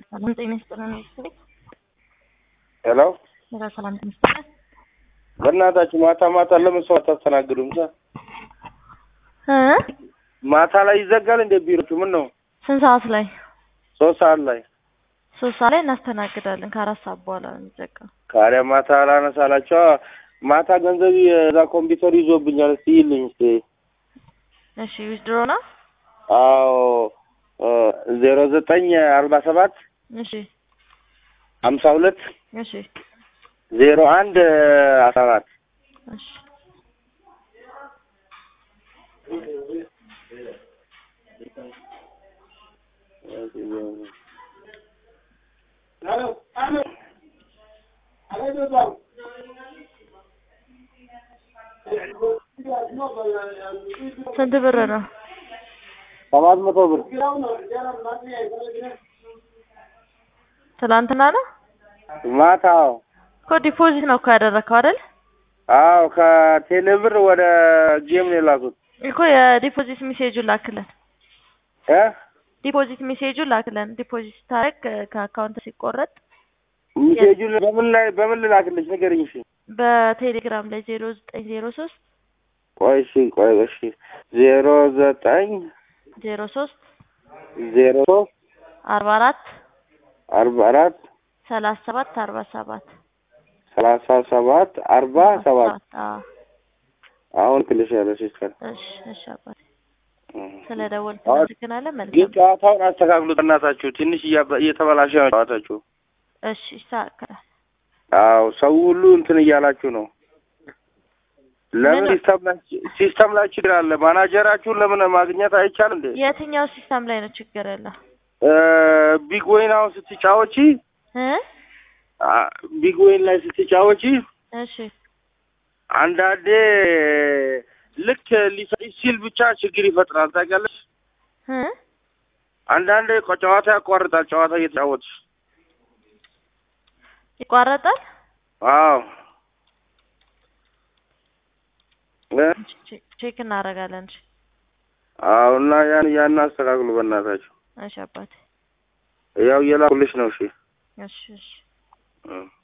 ሰላም ጤና ይስጥልን። ቤት ሄሎ ሄሎ፣ ሰላም ጤና ይስጥልን። በእናታችሁ ማታ ማታ ለምን ሰው አታስተናግዱም? ሳ እ ማታ ላይ ይዘጋል እንደ ቢሮቹ ምን ነው? ስንት ሰዓት ላይ? ሶስት ሰዓት ላይ ሶስት ሰዓት ላይ እናስተናግዳለን። ከአራት ሰዓት በኋላ ነው የሚዘጋው። ካሪያ ማታ ላነሳላቸው ማታ ገንዘብ የዛ ኮምፒውተር ይዞብኛል። እስቲ ይልኝ እስቲ እሺ፣ ዊዝድሮ ነው። አዎ ዜሮ ዘጠኝ አርባ ሰባት እሺ፣ ሀምሳ ሁለት እሺ፣ ዜሮ አንድ አስራ አራት እሺ። ስንት ብር ነው? ሰባት መቶ ብር ትላንትና ነው ማታ። አዎ እኮ ዲፖዚት ነው እኮ ያደረግከው አይደል? አዎ ከቴሌ ብር ወደ ጌም ነው የላኩት እኮ የዲፖዚት ሜሴጁን ላክልን። እ ዲፖዚት ሜሴጁን ላክልን። ዲፖዚት ስታደርግ ከአካውንት ሲቆረጥ ሚሴጁን በምን ላይ በምን ልላክልሽ ንገሪኝ። እሺ በቴሌግራም ላይ ዜሮ ዘጠኝ ዜሮ ሶስት ቆይ እሺ ቆይ እሺ ዜሮ ዘጠኝ ዜሮ ሶስት ዜሮ ሶስት አርባ አራት አርባ አራት ሰላሳ ሰባት አርባ ሰባት ሰላሳ ሰባት አርባ ሰባት አዎ አሁን ክልሽ ያለ ሲስተር እሺ እሺ አባቴ ስለ ደወልክ አዎ። እናመሰግናለን። ግን መልካም ጨዋታውን አስተካክሉ በእናታችሁ። ትንሽ እያበ- እየተበላሸ ነው ጨዋታችሁ። እሺ ይስተካከላል። አዎ ሰው ሁሉ እንትን እያላችሁ ነው። ለምን ምን- ሲስተም ላይ ሲስተም ላይ ችግር አለ። ማናጀራችሁን ለምን ማግኘት አይቻል እንዴ? የትኛው ሲስተም ላይ ነው ችግር ያለው? እ ቢግ ወይን አሁን ስትጫወቺ እ አ፣ ቢግ ወይን ላይ ስትጫወቺ እሺ አንዳንዴ ልክ ሊሰጥሽ ሲል ብቻ ችግር ይፈጥራል። ታውቂያለሽ? እ አንዳንዴ እኮ ጨዋታ ያቋርጣል። ጨዋታ እየተጫወትሽ ይቋረጣል። አዎ እ ቼክ- ቼክ እናደርጋለን። እሺ አዎ እና ያን ያን አስተካክሉ በእናታችሁ። እሺ አባቴ ያው እየላኩልሽ ነው። እሺ እሺ እሺ እ